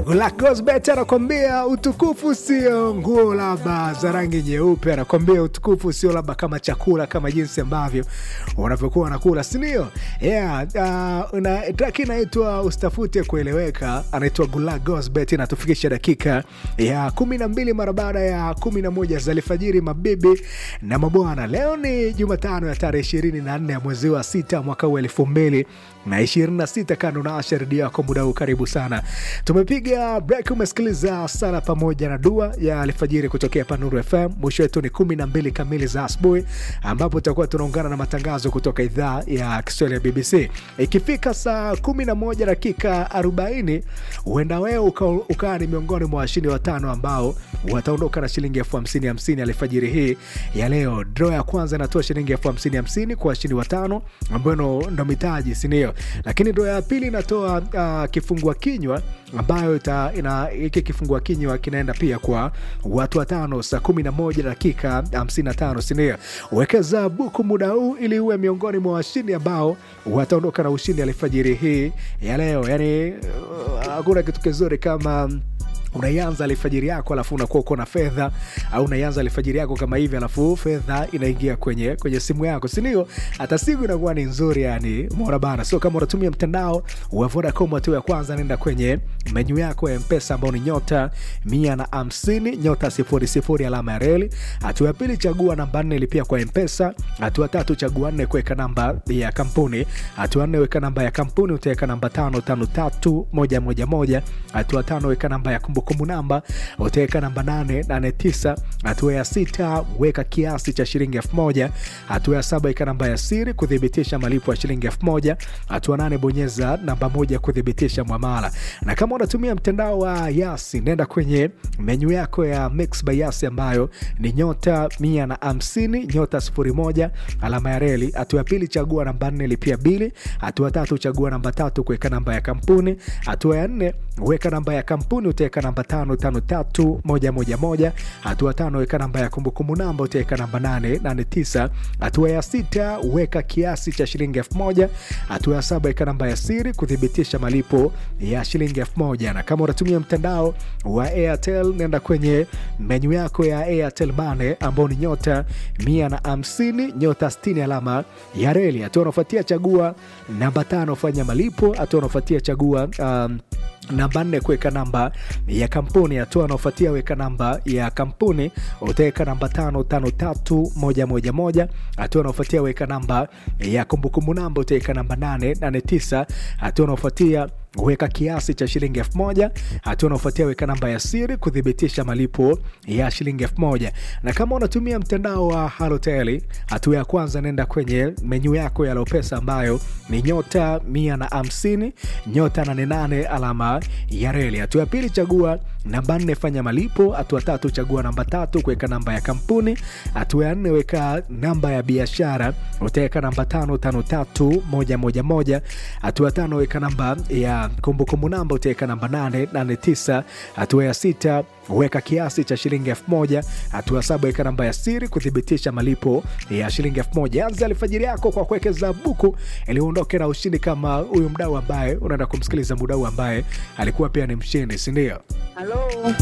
Gosbet anakwambia utukufu sio nguo labda za rangi nyeupe, anakwambia utukufu sio labda kama chakula, kama jinsi ambavyo unavyokuwa unakula, si ndio? Yeah, uh, una track inaitwa usitafute kueleweka, anaitwa Gula Gosbet, inatufikisha dakika ya kumi na mbili mara baada ya kumi na moja za alfajiri, mabibi na mabwana. Leo ni Jumatano ya tarehe ishirini na nne ya mwezi wa sita mwaka huu elfu mbili na ishirini na sita kando na Asha redio yako muda huu, karibu sana. Tumepiga break, umesikiliza sala pamoja na dua ya alfajiri kutokea hapa Nuru FM. Mwisho wetu ni kumi na mbili kamili za asubuhi, ambapo tutakuwa tunaungana na matangazo kutoka idhaa ya Kiswahili ya BBC. Ikifika saa kumi na moja dakika arobaini huenda wewe ukawa uka ni miongoni mwa washindi watano ambao wataondoka na shilingi elfu hamsini hamsini alfajiri hii ya leo. Draw ya kwanza inatoa shilingi elfu hamsini hamsini kwa washindi watano ambayo ndo mitaji, sindio? Lakini draw ya pili inatoa uh, kifungua kinywa ambayo ita, ina, hiki kifungua kinywa kinaenda pia kwa watu watano saa kumi na moja dakika hamsini na tano sindio? Wekeza buku muda huu ili uwe miongoni mwa washindi ambao wataondoka na ushindi alfajiri hii ya leo. Yani hakuna uh, kitu kizuri kama unaianza alfajiri yako alafu unakuwa uko na fedha au unaianza alfajiri yako kama hivi alafu fedha inaingia kwenye kwenye simu yako sindio hata siku inakuwa ni nzuri yani mona bana sio kama unatumia mtandao wa vodacom hatua ya kwanza nenda kwenye menyu yako ya mpesa ambao ni nyota mia na hamsini nyota sifuri sifuri alama ya reli hatua ya pili chagua namba nne lipia kwa mpesa hatua tatu chagua nne kuweka namba ya kampuni hatua nne weka namba ya kampuni utaweka namba tano tano tatu moja moja moja hatua tano weka namba ya kumbu kumbukumbu namba utaweka namba 889 hatua ya sita weka kiasi cha shilingi elfu moja hatua ya saba weka namba ya siri kuthibitisha malipo ya shilingi elfu moja hatua nane bonyeza namba moja kuthibitisha mwamala na kama unatumia mtandao wa yasi nenda kwenye menyu yako ya mix by yasi ambayo ni nyota mia na hamsini nyota sifuri moja alama ya reli hatua ya pili chagua namba nne lipia bili hatua tatu chagua namba tatu kuweka namba ya kampuni hatua ya nne weka namba ya kampuni utaweka namba tano tano tatu moja moja moja hatua tano weka namba ya kumbukumbu namba utaweka namba nane nane tisa hatua ya sita weka kiasi cha shilingi elfu moja hatua ya saba weka namba ya siri kuthibitisha malipo ya shilingi elfu moja na kama unatumia mtandao wa airtel nenda kwenye menyu yako ya airtel mane ambao ni nyota mia na hamsini nyota stini alama ya reli hatua unaofuatia chagua namba tano fanya malipo hatua unaofuatia chagua um, namba nne kuweka namba ya kampuni hatua anaofuatia weka namba ya kampuni utaweka namba tano tano tatu moja moja moja hatua anaofuatia weka namba ya kumbukumbu namba utaweka namba nane nane tisa hatua anaofuatia weka kiasi cha shilingi elfu moja hatua unaofuatia weka namba ya siri kuthibitisha malipo ya shilingi elfu moja na kama unatumia mtandao wa haloteli hatua ya kwanza nenda kwenye menyu yako ya lopesa ambayo ni nyota mia na hamsini nyota nanenane alama ya reli hatua ya pili chagua namba nne fanya malipo hatua tatu chagua namba tatu kuweka namba ya kampuni hatua ya nne weka namba ya biashara utaweka namba tano tano tatu moja moja moja hatua tano weka namba ya kumbukumbu namba utaweka namba 889 hatua ya sita weka kiasi cha shilingi elfu moja hatua saba weka namba ya siri kuthibitisha malipo ya shilingi elfu moja anza alfajiri yako kwa kuwekeza buku ili uondoke na ushindi kama huyu mdau ambaye unaenda kumsikiliza mdau ambaye alikuwa pia ni mshindi sindio Halo.